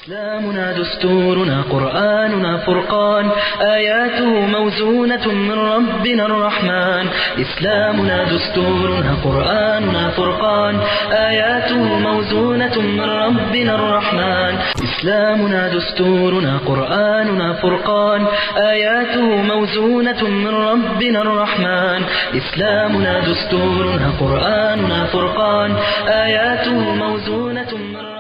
إسلامنا دستورنا قرآننا فرقان آياته موزونة من ربنا الرحمن إسلامنا دستورنا قرآننا فرقان آياته موزونة من ربنا الرحمن إسلامنا دستورنا قرآننا فرقان آياته موزونة من ربنا الرحمن إسلامنا دستورنا قرآننا فرقان آياته موزونة من ربنا الرحمن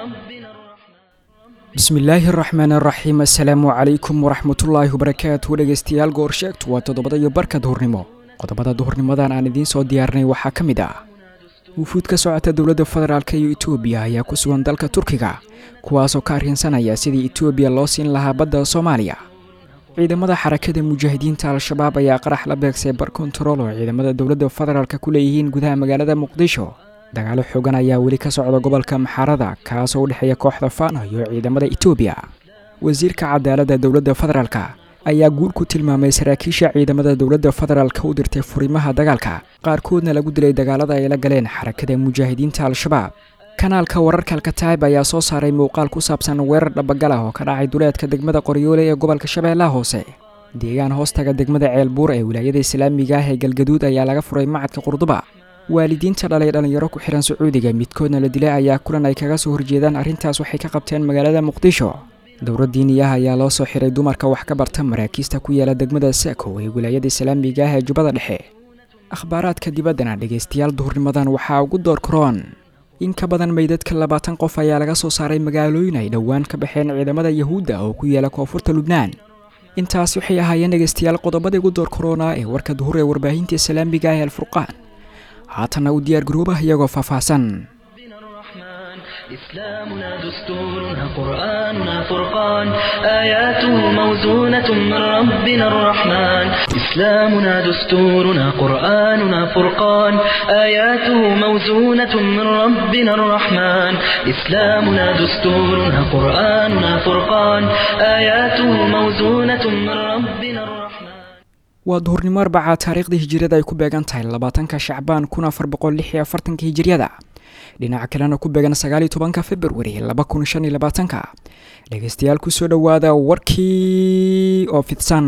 bismillaahi araxmaan araxiim assalaamu calaykum waraxmatullaahi wabarakaatu dhegeystayaal goorsheegtu waa toddobada iyo barka duhurnimo qodobada duhurnimadan aan idiin soo diyaarinay waxaa ka mid ah wufuud ka socota dowladda federaalk iyo etoobiya ayaa ku sugan dalka turkiga kuwaasoo ka arrinsanaya sidii etoobiya loo siin lahaa badda soomaaliya ciidamada xarakada mujaahidiinta al-shabaab ayaa qarax la beegsay bar kontarool oo ciidamada dowladda federaalk ku leeyihiin gudaha magaalada muqdisho dagaalo xoogan ayaa weli ka socda gobolka maxaarada kaasoo u dhexeeya kooxda faano iyo ciidamada etoobiya wasiirka cadaaladda dowladda federaalk ayaa guul ku tilmaamay saraakiisha ciidamada dowladda federaalk u dirtay furimaha dagaalka qaarkoodna lagu dilay dagaalada ay la galeen xarakada mujaahidiinta al-shabaab kanaalka wararka alkataib ayaa soo saaray muuqaal ku saabsan weerar dhabagal ah oo ka dhacay duleedka degmada qoryoole ee gobolka shabeellaha hoose deegaan hoostaga degmada ceelbuur ee wilaayada islaamiga ah ee galgaduud ayaa laga furay macadka qurduba waalidiinta dhalay dhallinyaro ku xihan sacuudiga midkoodna la dilay ayaa kulan ay kaga soo horjeedaan arrintaas waxay ka qabteen magaalada muqdisho dowlad diiniyaha ayaa loo soo xiray dumarka wax ka barta maraakiista ku yaala degmada saakow ee wilaayada islaamiga ah ee jubbada dhexe akhbaaraadka dibaddana dhegaystayaal duhurnimadan waxaa ugu door karoon in ka badan meydadka labaatan qof ayaa laga soo saaray magaalooyin ay dhowaan ka baxeen ciidamada yahuudda oo ku yaala koonfurta lubnaan intaas waxay ahaayeen dhegaystayaal qodobada ugu door karoona ee warka duhur ee warbaahinta islaamiga ah ee alfurqaan haatanna u diyaar garoobah iyagoo faahfaahsan ربنا الرحمن إسلامنا دستورنا قرآننا فرقان آياته موزونة من ربنا الرحمن إسلامنا دستورنا قرآننا فرقان آياته موزونة من ربنا الرحمن إسلامنا دستورنا قرآننا فرقان آياته موزونة من ربنا الرحمن waa duhurnimo arbaca taariikhda hijiriyada ay ku beegan tahay labaatanka shacbaan kun afar boqol lix iyo afartanka hijiriyada dhinaca kalena ku beegan sagaaliyo tobanka februari laba kun shan iyo labaatanka dhegeystayaal kusoo dhowaada warkii oo fidsan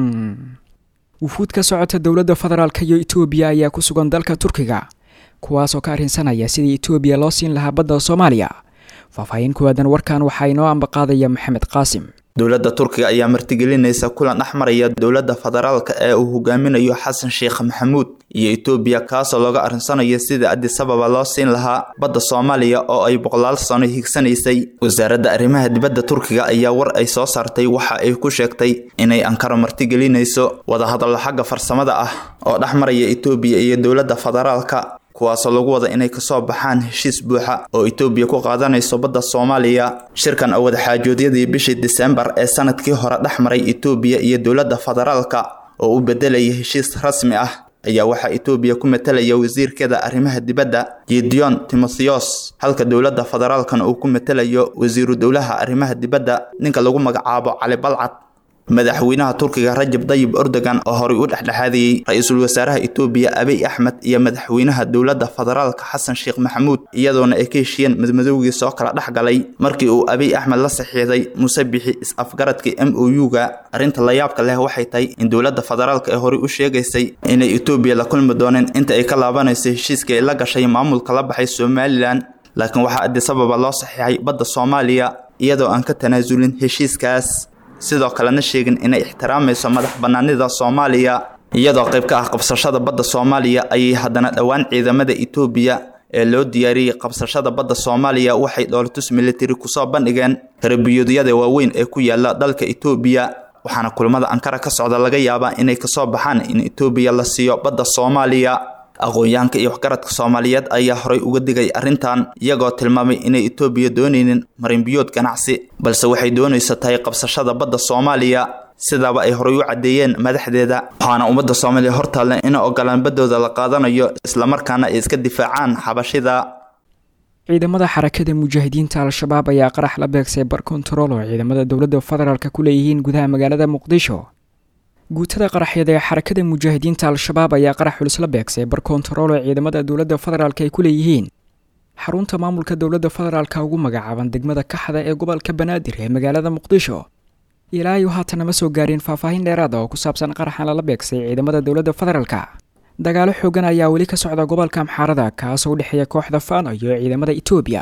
wufuud ka socota dowladda federaalk iyo etoobiya ayaa ku sugan dalka turkiga kuwaasoo ka arrinsanaya sidii etoobiya loo siin lahaa badda soomaaliya faahfaahin kuwaadan warkan waxaa inoo ambaqaadaya maxamed qaasim dowladda turkiga ayaa martigelinaysa kulan dhex maraya dowladda federaalka ee uu hogaaminayo xasan sheekh maxamuud iyo etoobiya kaasoo looga arrinsanayo sida adisababa loo siin lahaa badda soomaaliya oo ay boqolaal sano higsanaysay wasaaradda arrimaha dibadda turkiga ayaa war ay soo saartay waxa ay ku sheegtay inay ankaro martigelinayso wadahadallo xagga farsamada ah oo dhex maraya etoobiya iyo dowladda federaalka kuwaasoo lagu wada inay kasoo baxaan heshiis buuxa oo etoobiya ku qaadanayso badda soomaaliya shirkan oo wadaxaajoodyadii bishii disembar ee sanadkii hore dhex maray etoobiya iyo dowladda federaalka oo u bedelaya heshiis rasmi ah ayaa waxaa etoobiya ku matalaya wasiirkeeda arrimaha dibadda gideon timotheos halka dowladda federaalkana uu ku matalayo wasiiru dowlaha arrimaha dibadda ninka lagu magacaabo cali balcad madaxweynaha turkiga rajab dayib erdogan oo horey u dhexdhexaadiyey ra-iisul wasaaraha etoobiya abiy axmed iyo madaxweynaha dowladda federaalka xasan sheekh maxamuud iyadoona ay ka heshiyeen madmadowgii soo kala dhex galay markii uu abiy axmed la saxiixday musabixi is-afgaradkii m o u-ga arrinta layaabka leh waxay tahay in dowladda federaalka ee horey u sheegaysay inay etoobiya la kulmi dooneen inta ay ka laabanayso heshiiskii ay la gashay maamulka la baxay somalilan laakiin waxaa adisababa loo saxiixay badda soomaaliya iyadoo aan ka tanaasulin heshiiskaas sidoo kalena sheegin inay ixtiraamayso madax bannaanida soomaaliya iyadoo qayb ka ah qabsashada badda soomaaliya ayay haddana dhowaan ciidamada etoobiya ee loo diyaariyey qabsashada badda soomaaliya waxay dhoolatus militari kusoo bandhigeen karabiyoodyada waaweyn ee ku yaala dalka etoobiya waxaana kulamada ankara ka socda laga yaabaa inay kasoo baxaan in etoobiya la siiyo badda soomaaliya aqoon-yahanka iyo waxgaradka soomaaliyeed ayaa horay uga digay arrintan iyagoo tilmaamay inay etoobiya doonaynin marinbiyood ganacsi balse waxay doonaysa tahay qabsashada badda soomaaliya sidaaba ay horay u caddeeyeen madaxdeeda waxaana ummadda soomaaliya hortaalle ina ogolaan baddooda la qaadanayo islamarkaana ay iska difaacaan xabashida ciidamada xarakada mujaahidiinta al-shabaab ayaa qarax la beegsay bar kontarool oo ciidamada dowladda federaalk ku leeyihiin gudaha magaalada muqdisho guutada qaraxyada ee xarakada mujaahidiinta al-shabaab ayaa qarax culus la beegsay bar kontarool oo ciidamada dowladda federaalk ay ku leeyihiin xarunta maamulka dowladda federaalka ugu magacaaban degmada kaxda ee gobolka banaadir ee magaalada muqdisho ilaayo haatan nama soo gaarin faahfaahin dheeraada oo ku saabsan qaraxan lala beegsay ciidamada dowladda federaalka dagaalo xoogan ayaa weli ka socda gobolka amxaarada kaasoo u dhexeeya kooxda faano iyo ciidamada etoobiya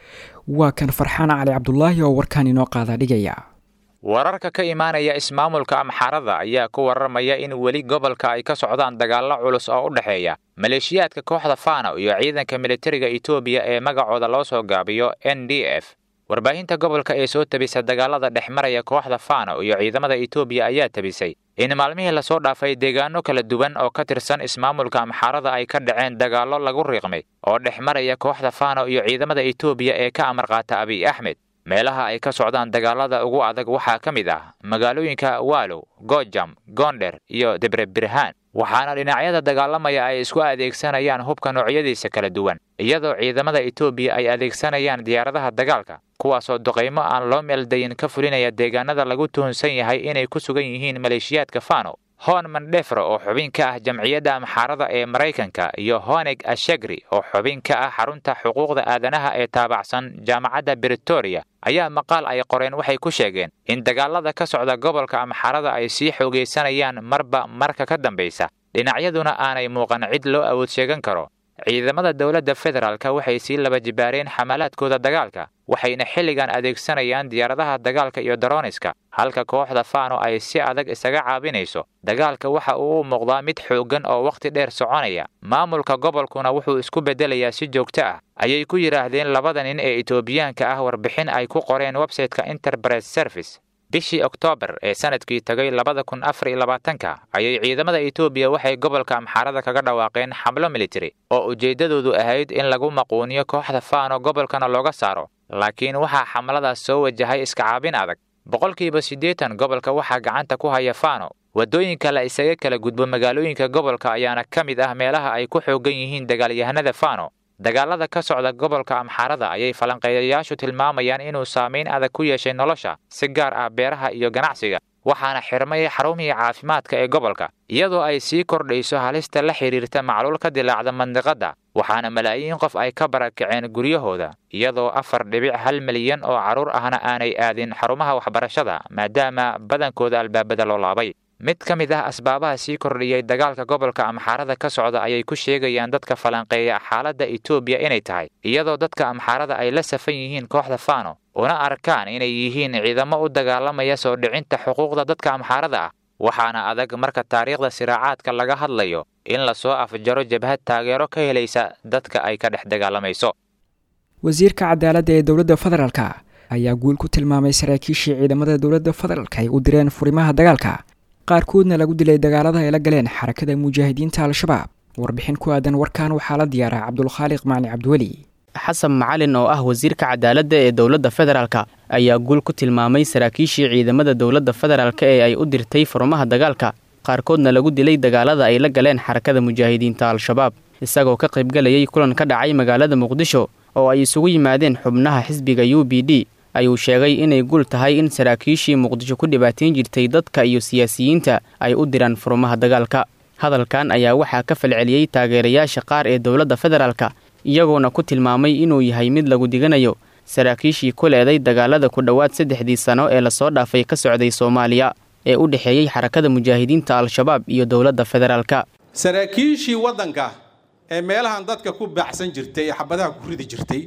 waa kan farxaan cali cabdulaahi oo warkaan inoo qaada dhigaya wararka ka imaanaya ismaamulka amxaarada ayaa ku warramaya in weli gobolka ay ka socdaan dagaallo culus oo u dhexeeya maleeshiyaadka kooxda faano iyo ciidanka militariga etoobiya ee magacooda loo soo gaabiyo n d f warbaahinta gobolka ee soo tabisa dagaalada dhex maraya kooxda faano iyo ciidamada etoobiya ayaa tabisay in maalmihii lasoo dhaafay deegaano kala duwan oo ka tirsan ismaamulka amxaarada ay ka dhaceen dagaallo lagu riiqmay oo dhex maraya kooxda faano iyo ciidamada etoobiya ee ka amar qaata abiy axmed meelaha ay ka socdaan dagaalada ugu adag waxaa ka mid ah magaalooyinka waalow gojam goonder iyo debrebirhaan waxaana dhinacyada dagaalamaya ay isku adeegsanayaan hubka noocyadiisa kala duwan iyadoo ciidamada etoobiya ay adeegsanayaan diyaaradaha dagaalka kuwaasoo duqaymo aan loo meeldayin ka fulinaya deegaanada lagu tuhunsan yahay inay ku sugan yihiin maleeshiyaadka fano hon mandefro oo xubin ka ah jamciyadda amxaarada ee maraykanka iyo honeg ashegri oo xubin ka ah xarunta xuquuqda aadanaha ee taabacsan jaamacadda britoria ayaa maqaal ay qoreen waxay ku sheegeen in dagaalada ka socda gobolka amxaarada ay sii xoogaysanayaan marba marka ka dambaysa dhinacyaduna aanay muuqan cid loo awood sheegan karo ciidamada dowladda federaalka waxay sii laba jibaareen xamalaadkooda dagaalka waxayna xilligan adeegsanayaan diyaaradaha dagaalka iyo daroniska halka kooxda faano ay si adag isaga caabinayso dagaalka waxa uu u muuqdaa mid xooggan oo wakhti dheer soconaya maamulka gobolkuna wuxuu isku beddelayaa si joogto ah ayay ku yidhaahdeen labada nin ee etoobiyaanka ah warbixin ay ku qoreen websayteka enterprise service bishii oktoobar ee sanadkii tagay labada kun afar iyo labaatanka ayay ciidamada etoobiya waxay gobolka amxaarada kaga dhawaaqeen xamlo militari oo ujeeddadoodu ahayd in lagu maquuniyo kooxda faano gobolkana looga saaro laakiin waxaa xamladaas soo wajahay iska caabin adag boqolkiiba siddeetan gobolka waxaa gacanta ku haya faano waddooyinka la isaga kala gudbo magaalooyinka gobolka ayaana ka mid ah meelaha ay ku xoogan yihiin dagaalyahanada faano dagaalada ka socda gobolka amxaarada ayay falanqeeyayaashu tilmaamayaan inuu saamayn adag ku yeeshay nolosha si gaar ah beeraha iyo ganacsiga waxaana xirmay xarumihii caafimaadka ee gobolka iyadoo ay sii kordhayso halista la xidhiirta macluul ka dilaacda mandiqadda waxaana malaayiin qof ay ka barakaceen guryahooda iyadoo afar dhibic hal milyan oo carruur ahna aanay aadin xarumaha waxbarashada maadaama badankooda albaabada loo laabay mid ka mid ah asbaabaha sii kordhiyey dagaalka gobolka amxaarada ka socda ayay ku sheegayaan dadka falanqeeya xaaladda etoobiya inay tahay iyadoo dadka amxaarada ay la safan yihiin kooxda faano una arkaan inay yihiin ciidamo u dagaalamaya soo dhicinta xuquuqda dadka amxaarada ah waxaana adag marka taariikhda siraacaadka laga hadlayo in lasoo afjaro jabhad taageero ka helaysa dadka ay ka dhex dagaalamayso wasiirka cadaaladda ee dowladda federaalka ayaa guul ku tilmaamay saraakiishii ciidamada dowladda federaalka ay u direen furimaha dagaalka qaarkoodna lagu dilay dagaalada ay la galeen xarakada mujaahidiinta al-shabaab warbixin ku aadan warkan waxaa la diyaaraa cabdulkhaaliq macni cabdiweli xasan macalin oo ah wasiirka cadaaladda ee dowladda federaalka ayaa guul ku tilmaamay saraakiishii ciidamada dowladda federaalka ee ay u dirtay furmaha dagaalka qaarkoodna lagu dilay dagaalada ay la galeen xarakada mujaahidiinta al-shabaab isagoo ka qaybgalayay kulan ka dhacay magaalada muqdisho oo ay isugu yimaadeen xubnaha xisbiga u b d ayuu sheegay inay guul tahay in saraakiishii muqdisho ku dhibaatain jirtay dadka iyo siyaasiyiinta ay u diraan furmaha dagaalka hadalkan ayaa waxaa ka falceliyey taageerayaasha qaar ee dowladda federaalka iyagoona ku tilmaamay inuu yahay mid lagu diganayo saraakiishii ku leeday dagaalada ku dhowaad saddexdii sano ee lasoo dhaafay ka socday soomaaliya ee u dhexeeyey xarakada mujaahidiinta al-shabaab iyo dowladda federaalka saraakiishii waddanka ee meelahan dadka ku baacsan jirtay ee xabadaha ku ridi jirtay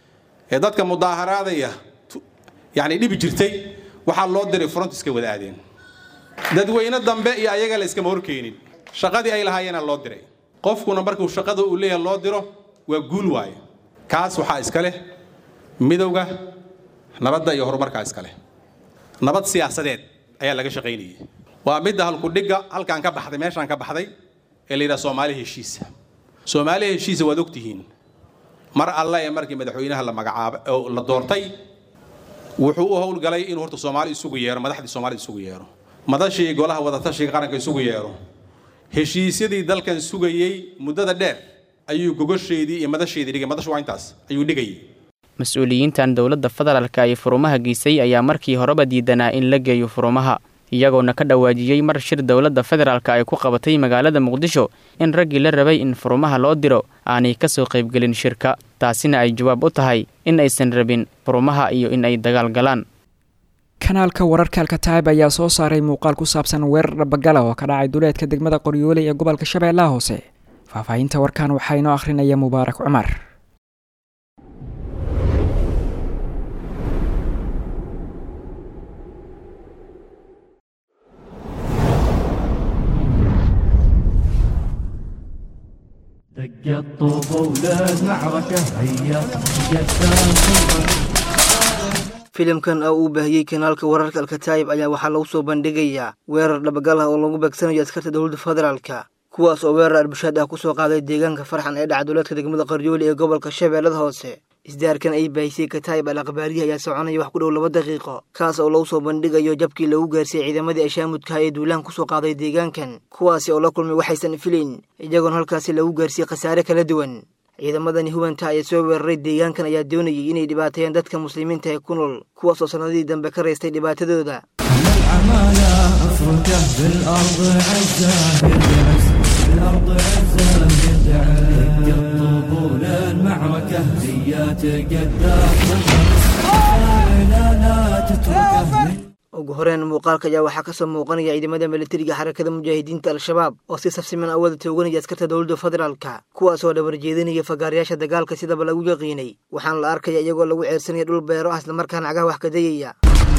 ee dadka mudaaharaadaya yacni dhibi jirtay waxaa loo diray front iska wada aadeen dadweyne dambe iyo ayaga la iskama horkeenin shaqadii ay lahaayeenaa loo diray qofkuna markuu shaqada uu leeyahay loo diro waa guul waaye kaas waxaa iska leh midowga nabadda iyo horumarkaa iska leh nabad siyaasadeed ayaa laga shaqaynayay waa midda halkudhigga halkaan ka baxday meeshaan ka baxday ee la yidhaha soomaali heshiisa soomaali heshiisa waad ogtihiin mar alle ee markii madaxweynaha la magacaabay oo la doortay wuxuu u howlgalay inuu horta soomaali isugu yeero madaxdii soomaalida isugu yeero madashii golaha wadatashiga qaranka isugu yeero heshiisyadii dalkan sugayey muddada dheer ayuu gogosheedii iyo madasheedii dhigay madashu waa intaas ayuu dhigayay mas-uuliyiintan dowladda federaalka ay furumaha geysay ayaa markii horeba diidanaa in la geeyo furumaha iyagoona ka dhawaajiyey mar shir dowladda federaalka ay ku qabatay magaalada muqdisho in raggii la rabay in furumaha loo diro aanay ka soo qaybgelin shirka taasina ay jawaab u tahay in aysan rabin furumaha iyo in ay dagaal galaan kanaalka wararka alkataib ayaa soo saaray muuqaal ku saabsan weerar dhabagala oo ka dhacay duleedka degmada qoryooley ee gobolka shabeellaha hoose faahfaahinta warkan waxaa inoo akhrinaya mubaarak cumar دق الطوب ولاد معركة هيا قدام filimkan oo uu baahiyey kanaalka wararka alkataayib ayaa waxaa lagu soo bandhigayaa weerar dhabagal ah oo lagu beegsanayo askarta dowladda federaalka kuwaas oo weerar arbushaad ah kusoo qaaday deegaanka farxan ee dhaca duleedka degmada qaryooli ee gobolka shabeellada hoose isdaarkan ay baahisay kataayib al akhbaarihi ayaa soconaya wax ku dhow laba daqiiqo kaas oo lagu soo bandhigayo jabkii lagu gaarsiiyey ciidamadii ashaamudkaha ee duulaan kusoo qaaday deegaankan kuwaasi oo la kulmay waxaysan filayn iyagoona halkaasi lagu gaarsiiyey khasaare kala duwan ciidamadani hubanta ee soo weeraray deegaankan ayaa doonayay inay dhibaateeyaan dadka muslimiinta ee ku nool kuwaas oo sannadihii dambe ka raystay dhibaatadooda العمالة افركه بالارض عزه يدعس بالارض عزه يدعس دق الطبول المعركة هيا تقدام لا لا تتركه ugu horeen muuqaalka ayaa waxaa kasoo muuqanaya ciidamada militariga xarakada mujaahidiinta al-shabaab oo si safsiman awada tooganaya askarta dowladda federaalka kuwaas oo dhabar jeedinaya fagaarayaasha dagaalka sidaba lagu yaqiinay waxaana la arkaya iyagoo lagu ceersanaya dhul beero ah islamarkaana cagaha wax kadayaya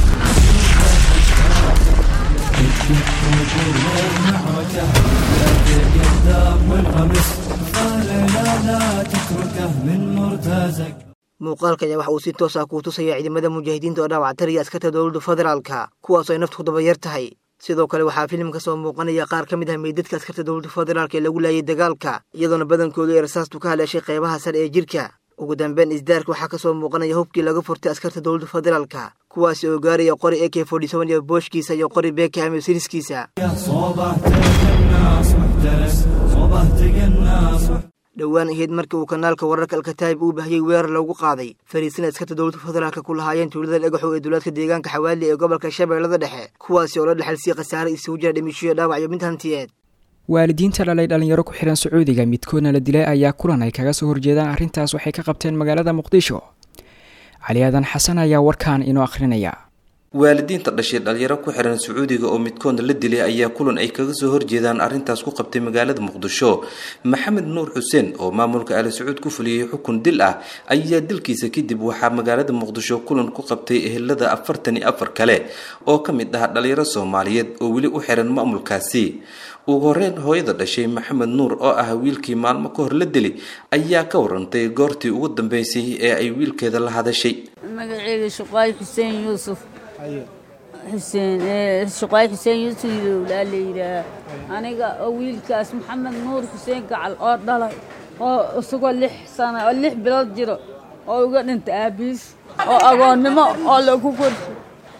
المعركة هيا تقدام والغمس قال لا لا تتركه من مرتزق muuqaalka ayaa waxa uu si toos ah kuu tusaya ciidamada mujaahidiinta oo dhaawactaraya askarta dowladda federaalka kuwaas oo ay naftu dabayar tahay sidoo kale waxaa filimka soo muuqanaya qaar ka mid ah meydadka askarta dowladda federaalka ee lagu laayay dagaalka iyadoona badankoodu ay rasaastu ka haleeshay qeybaha sare ee jirka ugu dambeyn isdaarka waxaa kasoo muuqanaya hubkii laga furtay askarta dowladda federaalka kuwaasi oo gaaraya qori ak iyo booshkiisa iyo qori beekaham iyo siriskiisa صوبه تقناص محترس صوبه تقناص dhowaan ahayd markii uu kanaalka wararka alkataayib uu bahiyey weerar loogu qaaday fariisina askarta dowladda federaalka ku lahaayeen tuulada dhagaxow ee duulaadka deegaanka xawaali ee gobolka shabeellada dhexe kuwaasi oo la dhexalsiiyey khasaare isugu jira dhimishoyo dhaawac iyo mid hantiyeed waalidiinta dhalay dhalinyaro ku xihan sacuudiga midkoodna la dilay ayaa kulan ay kaga soo horjeedaan arrintaas waxay ka qabteen magaalada muqdisho cali aadan xasan ayaa warkaan inoo akhrinaya waalidiinta dhashay dhalinyaro ku xiran sacuudiga oo midkoodna la dilay ayaa kulan ay kaga soo horjeedaan arrintaas ku qabtay magaalada muqdisho maxamed nuur xuseen oo maamulka ali sacuud ku fuliyey xukun dil ah ayaa dilkiisa kadib waxaa magaalada muqdisho kulan ku qabtay ehelada afartan iyo afar kale oo ka mid ah dhalinyaro soomaaliyeed oo weli u xiran maamulkaasi ugu horeyn hooyada dhashay maxamed nuur oo ah wiilkii maalmo ka hor la dili ayaa ka warantay goortii ugu dambeysay ee ay wiilkeeda la hadashay magaceyga shuqaay xuseen yuusuf xuseen shuqaay xuseen yuusuf ilowlaa la yidhaah aniga oo wiilkaas maxamed nuur xuseen gacal oo dhalay oo isagoo lix sana oo lix bilood jiro oo uga dhintay aabiis oo agoonnimo oo lagu korshay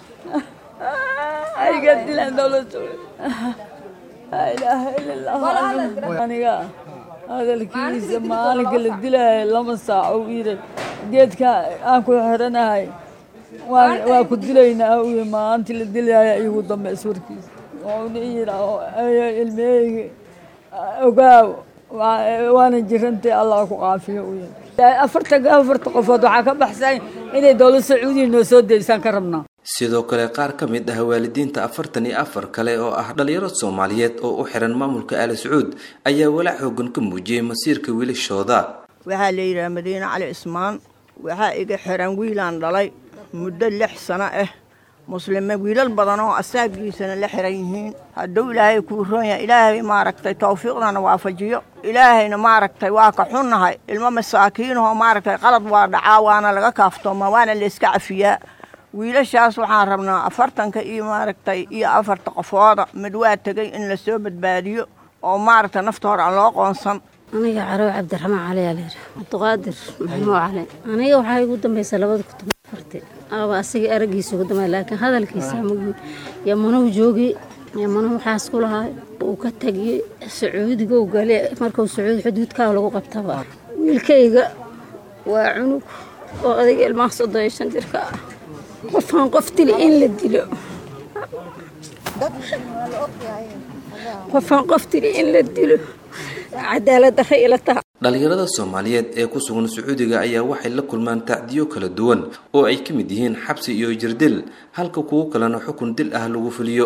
ayga dilaan dowladda laa ilaaha ila allah aniga hadalkiisa maalinka la dilaayo lama saaco u yidhi geedka aan ku xiranahay waa ku dilaynaa u yidhi maalintii la dilaayo iigu dambeys warkiisa wuxuuna yidhi ilmeyeyga ogaaw waana jirantay allah ku caafiyo u yidhi afarta afarta qofood waxaa ka baxsan inay dowlad sacuudiya noo soo deysaan ka rabnaa sidoo kale qaar ka mid ah waalidiinta afartan iyo afar kale oo ah dhalinyaro soomaaliyeed oo u xiran maamulka ali sacuud ayaa walaac xoogan ka muujiyey masiirka wiilashooda waxaa la yidhaha madiine cali cismaan waxaa iga xiran wiilaan dhalay muddo lix sano ah muslime wiilal badan oo asaagiisana la xiran yihiin hadduu ilaahay kuu roon yahay ilaahay maaragtay tawfiiqdana waafajiyo ilaahayna maaragtay waa ka xunnahay ilmo masaakiinahoo maaragtay qalad waa dhacaa waana laga kaaftooma waana layska cafiyaa wiilashaas waxaan rabnaa afartanka iyo maaragtay iyo afarta qofooda mid waa tegay in lasoo badbaadiyo oo maaragtay nafta hore aan loo qoonsan aniga carow cabdiraxmaan cali aa layidhi cabdiqaadir maxamuud cali aniga waxaa igu dambaysa labada kun toban afarti aba asiga araggiisa ugu dambay laakiin hadalkiisa magi yamanuhu joogi yamanuhu waxaas ku lahaa uu ka tegiyey sacuudiga u gale markuu sacuudi xuduudkaa lagu qabtaba wiilkayga waa cunug oo adiga ilmaha soddon iyo shan jirka ah qofaan qof dili in la dilo qofaan qof tiri in la dilo cadaalad darre ila taha dhalinyarada soomaaliyeed ee ku sugan sacuudiga ayaa waxay la kulmaan tacdiyo kala duwan oo ay ka mid yihiin xabsi iyo jirdil halka kuwo kalena xukun dil ah lagu fuliyo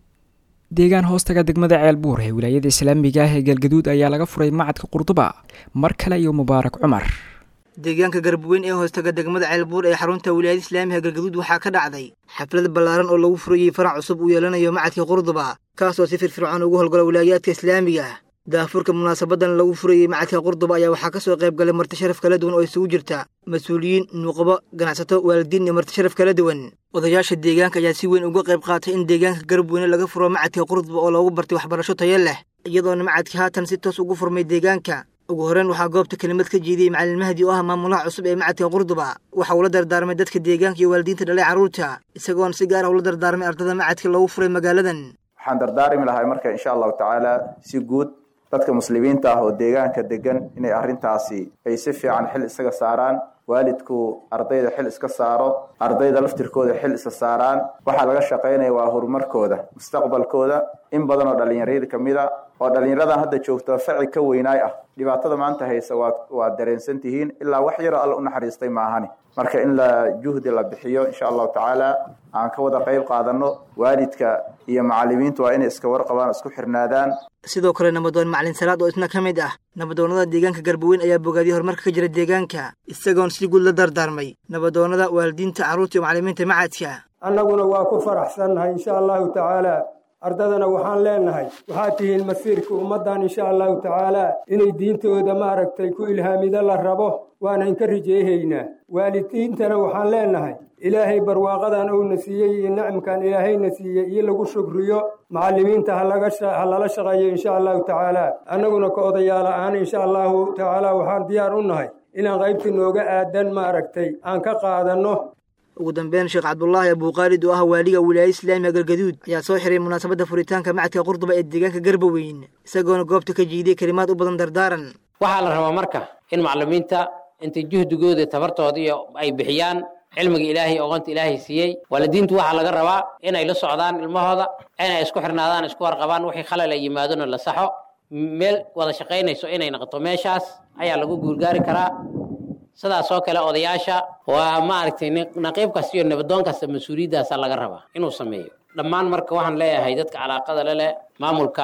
deegaan hoostaga degmada ceelbuur ee wilaayada islaamiga ah ee galgaduud ayaa laga furay macadka qurduba mar kale iyo mubaarak cumar deegaanka garabweyn ee hoostaga degmada ceelbuur ee xarunta wilaayada islaamiga galgaduud waxaa ka dhacday xaflad ballaaran oo lagu furayey farac cusub uu yeelanayo macadka qurduba kaasoo si firfircoon ugu howlgala wilaayaadka islaamiga daafurka munaasabadan lagu furayey macadka qurduba ayaa waxaa ka soo qayb galay marti sharaf kala duwan oo isugu jirta mas-uuliyiin nuuqabo ganacsato waalidiin iyo marti sharaf kala duwan odayaasha deegaanka ayaa si weyn uga qayb qaatay in deegaanka garabweyne laga furo macadka qurduba oo loogu bartay waxbarasho tayo leh iyadoona macadka haatan si toos ugu furmay deegaanka ugu horreyn waxaa goobta kelimad ka jeediyey macalin mahdi oo ah maamulaha cusub ee macadka qurduba waxa uu la dardaarmay dadka deegaanka iyo waalidiinta dhalay carruurta isagoona si gaar ah ula dardaarmay ardada macadka loogu furay magaaladan waxaan dardaarmi lahay marka insha allahu tacaala si guud dadka muslimiinta ah oo deegaanka degan inay arrintaasi ay si fiican xil isaga saaraan waalidku ardayda xil iska saaro ardayda laftirkooda xil isa saaraan waxaa laga shaqaynaya waa horumarkooda mustaqbalkooda in badan oo dhallinyarada ka mid a oo dhallinyaradan hadda joogta faci ka weynaay ah dhibaatada maanta haysa waa waa dareensan tihiin ilaa wax yaroo alla u naxariistay maahani marka in la juhdi la bixiyo insha allahu tacaala aan ka wada qayb qaadano waalidka iyo macalimiintu waa inay iska warqabaan isku xirnaadaan sidoo kale nabadoon macalin salaad oo isna ka mid ah nabadoonnada deegaanka garbaweyn ayaa bogaadiyey horumarka ka jira deegaanka isagoon si guud la dardaarmay nabadoonnada waalidiinta carruurta iyo macalimiinta macadka annaguna waa ku faraxsannahay insha allahu tacaala ardadana waxaan leenahay waxaad tihiin masiirka ummaddan insha allahu tacaala inay diintooda maaragtay ku ilhaamido la rabo waana inka rijeehaynaa waalidiintana waxaan leenahay ilaahay barwaaqadan uuna siiyey iyo nicamkan ilaahayna siiyey iyo lagu shukriyo macallimiinta ha lala shaqeeyo insha allahu tacaala annaguna ka odayaal ahaan insha allahu tacaala waxaan diyaar u nahay inaan qaybtii nooga aadan maaragtay aan ka qaadanno ugu dambeyn sheekh cabdulaahi abuuqaalid oo ah waaliga wilaayada islaamiga galgaduud ayaa soo xiray munaasabadda furitaanka macadka qurduba ee deegaanka garbaweyn isagoona goobta ka jiidiyey kelimaad u badan dardaaran waxaa la rabaa marka in macallimiinta intay juhdigooda tabartooda iyo ay bixiyaan cilmiga ilaahay oqonta ilaahay siiyey waalidiintu waxaa laga rabaa inay la socdaan ilmahooda inay isku xirnaadaan isku warqabaan wixii khalal ay yimaadona la saxo meel wada shaqaynayso inay noqoto meeshaas ayaa lagu guulgaari karaa sidaas oo kale odayaasha waa maaragtay naqiib kasta iyo nabadoon kasta mas-uuliyaddaasa laga rabaa inuu sameeyo dhammaan marka waxaan leeyahay dadka calaaqada le leh maamulka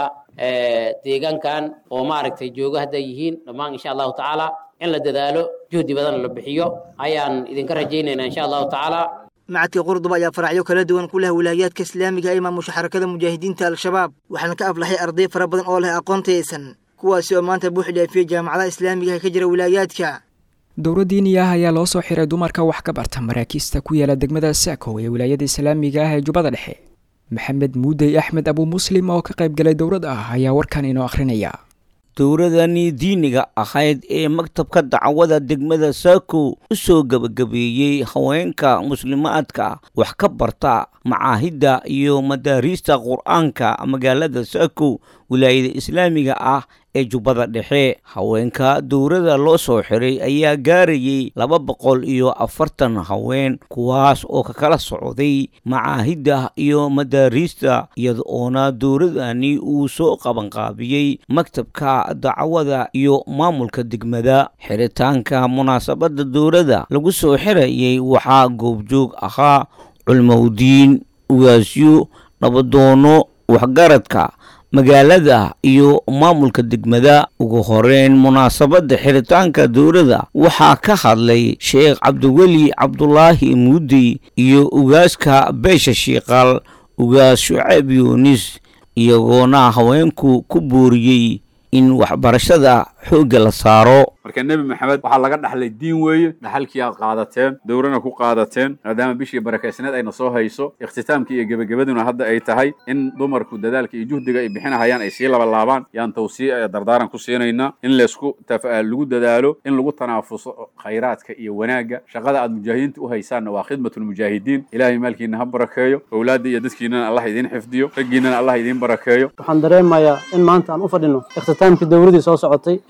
deegaankan oo maaragtay joogo hadday yihiin dhammaan insha allahu tacaala in la dadaalo juhdi badan la bixiyo ayaan idinka rajaynaynaa insha allahu tacaala macadka qurduba ayaa faracyo kala duwan ku leh wilaayaadka islaamiga ee maamusha xarakada mujaahidiinta al-shabaab waxaana ka aflaxay arday fara badan oo leh aqoon tayaysan kuwaasi oo maanta buux dhaafiyey jaamacadaha islaamiga ee ka jira wilaayaadka dowra diini ah ayaa loo soo xiray dumarka wax ka barta maraakiista ku yaala degmada saakow ee wilaayada islaamiga ah ee jubbada dhexe maxamed muudey axmed abuu muslim oo ka qayb galay dowrad ah ayaa warkan inoo akhrinaya dowradani diiniga ahayd ee maktabka dacwada degmada saako u soo gebagabeeyey haweenka muslimaadka wax ka barta macaahidda iyo madaariista qur-aanka magaalada saako wilaayada islaamiga ah ee jubbada dhexe haweenka dowrada loo soo xiray ayaa gaarayay laba boqol iyo afartan haween kuwaas oo ka kala socday macaahidda iyo madaariista iyada oona dowradani uu soo qabanqaabiyey maktabka dacwada iyo maamulka degmada xiritaanka munaasabadda dowladda lagu soo xirayay waxaa goobjoog ahaa culmowdiin ugaasyo nabadoono waxgaradka magaalada iyo maamulka degmada ugu horeyn munaasabadda xiritaanka dowladda waxaa ka hadlay sheekh cabdiweli cabdulaahi muudey iyo ugaaska beesha shiiqaal ugaas shucayb yuunis iyagoona haweenku ku booriyey in waxbarashada xoogga la saaro marka nebi maxamed waxaa laga dhaxlay diin weeye dhaxalkii aad qaadateen dowrana ku qaadateen maadaama bishii barakaysneed ayna soo hayso ikhtitaamkii iyo gebagabaduna hadda ay tahay in dumarku dadaalka iyo juhdiga ay bixinahayaan ay sii labalaabaan yaan tawsiic ee dardaaran ku siinaynaa in laysku lagu dadaalo in lagu tanaafuso khayraadka iyo wanaagga shaqada aad mujaahidiinta u haysaanna waa khidmatulmujaahidiin ilaahay maalkiina ha barakeeyo owlaadda iyo dadkiinana allah idiin xifdiyo raggiinana allah idiin barakeeyo waxaan dareemayaa in maanta aan u fadhino ikhtitaamkii dowladii soo socotay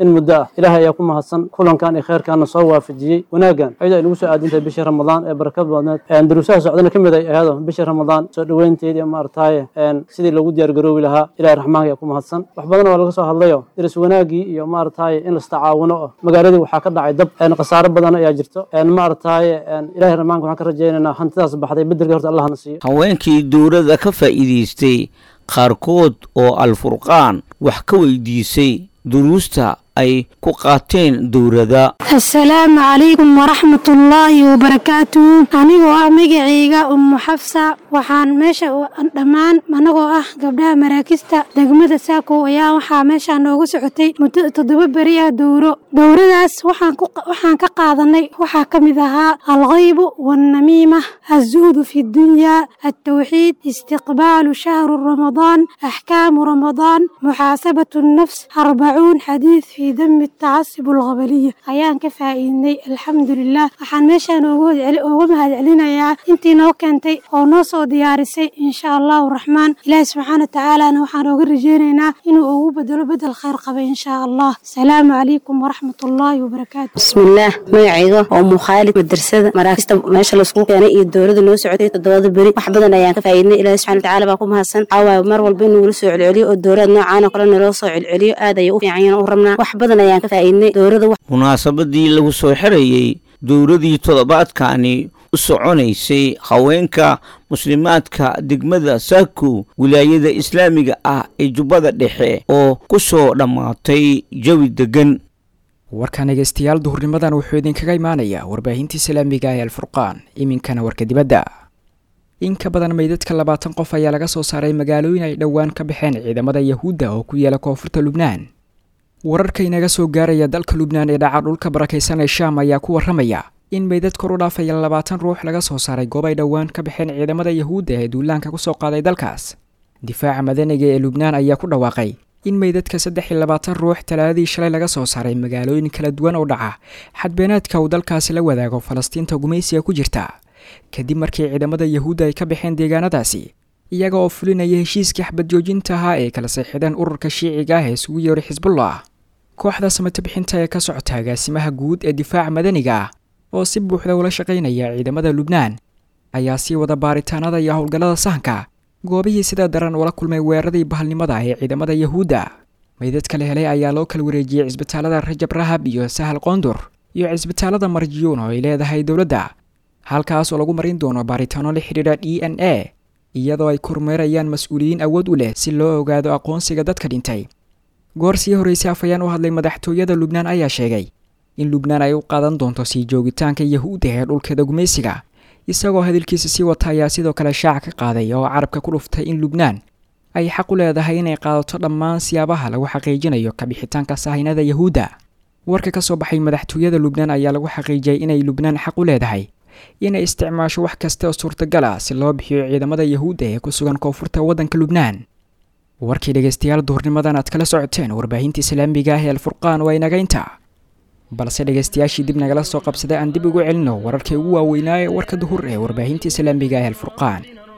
in muddo ah ilaahay ayaa ku mahadsan kulankan iyo kheyrkaana soo waafajiyey wanaaggan ayada ay nagu soo aadintahay bishii ramadaan ee barakad badneed duruusaha socdana ka mid ay ahaado bishii ramadaan soo dhoweynteed iyo maaragtaaye sidii loogu diyaargaroobi lahaa ilahay raxmaanka ayaa ku mahadsan wax badan waa laga soo hadlayo diris wanaagii iyo maaragtaaye in lastacaawuno oo magaaladii waxaa ka dhacay dab khasaaro badan ayaa jirto maaragtaaye ilahay raxmaanka waxaan ka rajaynaynaa hantidaas baxday bedelka horta allahna siiyo haweenkii dowladda ka faa'iidaystay qaarkood oo alfurqaan wax ka weydiisay duruusta ay ku qaateen dowladda assalaamu calaykum waraxmatullaahi wabarakaatuhu anigoo ah magacayga ummu xafsa waxaan meesha dhammaan anagoo ah gabdhaha maraakista degmada saako ayaa waxaa meeshaa nooga socotay muddo toddoba beri ah dowro dowradaas waxaan ka qaadanay waxaa ka mid ahaa alkhaybu waalnamiima azuhdu fi dunyaa altawxiid istiqbaalu shahru ramadaan axkaamu ramadaan muxaasabatu nnafs arbacuun xadiid في دم التعصب الغبلية ayaan ka faa'iidnay alxamdulilah waxaan meeshaan uga mahadcelinayaa intii noo keentay oo noo soo diyaarisay insha allahu raxmaan ilaahi subxaana watacaalana waxaan ooga rajeynaynaa inuu ugu bedelo bedel khayr qaba insha allah asalaamu calaykum waraxmatullaahi wabarakaatu bismillaah magacayga oo mukhaalid madrasada maraakista meesha laisku keenay iyo dowladda noo socotay toddobada beri wax badan ayaan ka faa'iidnay ilaahi subxana watacaala baa ku mahadsan caawaay mar walba inuu la soo celceliyo oo dowlad noocaan oo kale naloo soo celceliyo aad ayay u fiican yihiin u rabnaa wax badan ayaan ka faa'iidnay dowladda munaasabadii lagu soo xirayey dowladii toddobaadkani u soconaysay haweenka muslimaadka degmada saako wilaayada islaamiga ah ee jubbada dhexe oo ku soo dhammaatay jawi degan warkan dhegeystayaal duhurnimadan wuxuu idinkaga imaanayaa warbaahinta islaamiga ee alfurqaan iminkana warka dibadda in ka badan meydadka labaatan qof ayaa laga soo saaray magaalooyin ay dhowaan ka baxeen ciidamada yahuudda oo ku yaala koonfurta lubnaan wararka inaga soo gaaraya dalka lubnaan ee dhaca dhulka barakaysan ee shaam ayaa ku warramaya in meydad kor u dhaafaya labaatan ruux laga soo saaray goob ay dhowaan ka baxeen ciidamada yahuudda ee duulaanka ku soo qaaday dalkaas difaaca madaniga ee lubnaan ayaa ku dhawaaqay in meydadka saddex iyo labaatan ruux talaadadii shalay laga soo saaray magaalooyin kala duwan oo dhaca xadbeenaadka uu dalkaasi la wadaago falastiinta gumaysiga ku jirta kadib markii ciidamada yahuudda ay ka baxeen deegaanadaasi iyaga oo fulinaya heshiiskii xabad joojinta ahaa ee kala seexideen ururka shiiciga ah ee isugu yeeray xisbullah kooxda samatabixinta ee ka socota agaasimaha guud ee difaaca madaniga ah oo si buuxda ula shaqaynaya ciidamada lubnaan ayaa sii wada baaritaanada iyo howlgallada sahanka goobihii sida daran ula kulmay weeraradii bahalnimada ee ciidamada yahuudda meydadka la helay ayaa loo kala wareejiyey cisbitaalada rajab rahab iyo sahal qoondur iyo cisbitaalada marjiyuun oo ay leedahay dowladda halkaas oo lagu marin doono baaritaano la xidhiidha d n a iyadoo ay kormeerayaan mas-uuliyiin awood u leh si loo ogaado aqoonsiga dadka dhintay goor sii horreysay afayaan u hadlay madaxtooyada lubnaan ayaa sheegay in lubnaan ay u qaadan doonto sii joogitaanka yahuudda ee dhulkeeda gumaysiga isagoo hadalkiisa sii wata ayaa sidoo kale shaaca ka qaaday oo carabka ku dhuftay in lubnaan ay xaq u leedahay inay qaadato dhammaan siyaabaha lagu xaqiijinayo kabixitaanka sahaynada yahuudda warka ka soo baxay madaxtooyada lubnaan ayaa lagu xaqiijiyay inay lubnaan xaq u leedahay inay isticmaasho wax kasta oo suurtagal ah si loo bixiyo ciidamada yahuudda ee ku sugan koonfurta waddanka lubnaan warkii dhegaystayaal duhurnimadan aad kala socoteen warbaahinta islaamiga ah ee alfurqaan waa inaga inta balse dhegaystayaashii dib nagala soo qabsaday aan dib ugu celino wararkii ugu waaweynaa ee warka duhur ee warbaahinta islaamiga ah ee alfurqaan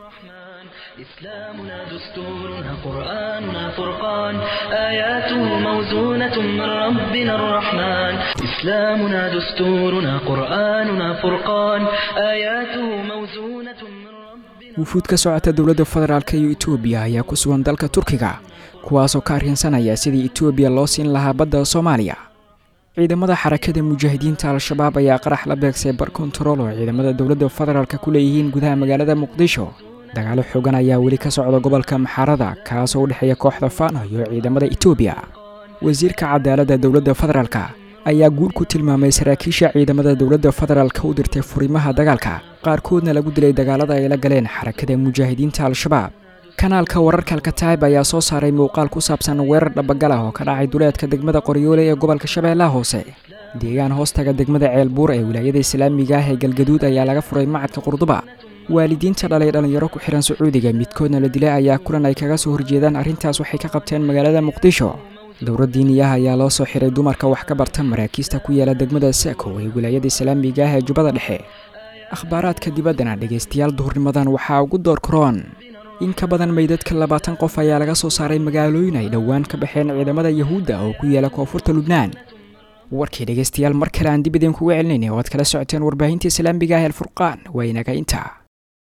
إسلامنا دستورنا قرآننا فرقان آياته موزونة من ربنا الرحمن إسلامنا دستورنا قرآننا فرقان آياته موزونة من wufuud ka socota dowladda federaalk iyo etoobiya ayaa ku sugan dalka turkiga kuwaasoo ka arrinsanaya sidii etoobiya loo siin lahaa badda soomaaliya ciidamada xarakada mujaahidiinta al-shabaab ayaa qarax la beegsay bar kontarool oo ciidamada dowladda federaalk ku leeyihiin gudaha magaalada muqdisho dagaalo xoogan ayaa weli ka socda gobolka maxaarada kaasoo u dhexeeya kooxda faano iyo ciidamada etoobiya wasiirka cadaaladda dowladda federaalk ayaa guul ku tilmaamay saraakiisha ciidamada dowladda federaalk u dirtay furimaha dagaalka qaarkoodna lagu dilay dagaalada ay la galeen xarakada mujaahidiinta al-shabaab kanaalka wararka alkataib ayaa soo saaray muuqaal ku saabsan weerar dhabagal ah oo ka dhacay duleedka degmada qoryoole ee gobolka shabeellaha hoose deegaan hoostaga degmada ceelbuur ee wilaayada islaamiga ah ee galgaduud ayaa laga furay macadka qurduba waalidiinta dhalay dhallinyaro ku xihan sacuudiga midkoodna la dilay ayaa kulan ay kaga soo horjeedaan arrintaas waxay ka qabteen magaalada muqdisho dowlad diiniyaha ayaa loo soo xiray dumarka wax ka barta maraakiista ku yaala degmada saako ee wilaayada islaamiga ah ee jubbada dhexe akhbaaraadka dibaddana dhegaystayaal duhurnimadan waxaa ugu door karoon in ka badan meydadka labaatan qof ayaa laga soo saaray magaalooyin ay dhowaan ka baxeen ciidamada yahuudda oo ku yaala koonfurta lubnaan warkii dhegaystayaal mar kale aan dib idinkuga celinayna oo aad kala socoteen warbaahinta islaamiga ah ee alfurqaan waa inaga intaa